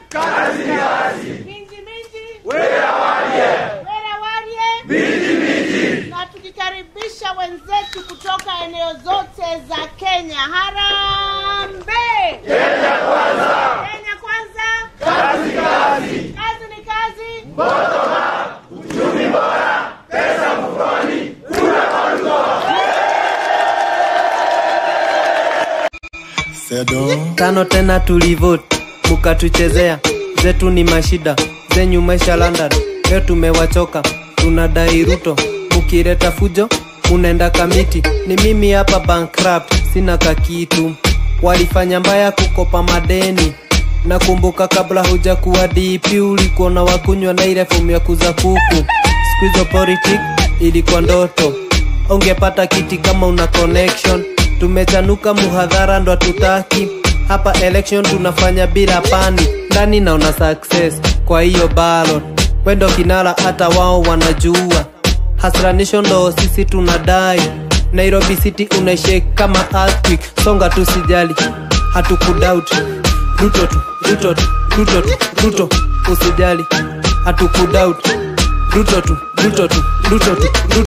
kazi kazi, minji minji, wera walie, wera warie, miji miji, na tukikaribisha wenzetu kutoka eneo zote za Kenya. Harambee! Kenya kwanza, Kenya kwanza, kazi kazi, kazi ni kazi. bottom up, uchumi bora, pesa mfukoni, kura kwa mkoa. tano tena tulivote mukatuchezea zetu ni mashida zenyu maisha London leo tumewachoka tunadai Ruto mukileta fujo munaenda kamiti ni mimi hapa bankrupt sina kakitu walifanya mbaya kukopa madeni nakumbuka kabla huja kuwa DP ulikuwa na wakunywa na ile fomu ya kuza kuku siku hizo politic ilikuwa ndoto ungepata kiti kama una connection tumechanuka muhadhara ndo hatutaki hapa election tunafanya bila pani ndani naona success kwa hiyo ballot wendo kinara hata wao wanajua hasranisho ndo sisi tunadai nairobi city unaishake kama earthquake songa tu sijali hatukudoubt ruto tu ruto tu ruto tu ruto usijali hatukudoubt ruto tu ruto tu ruto tu ruto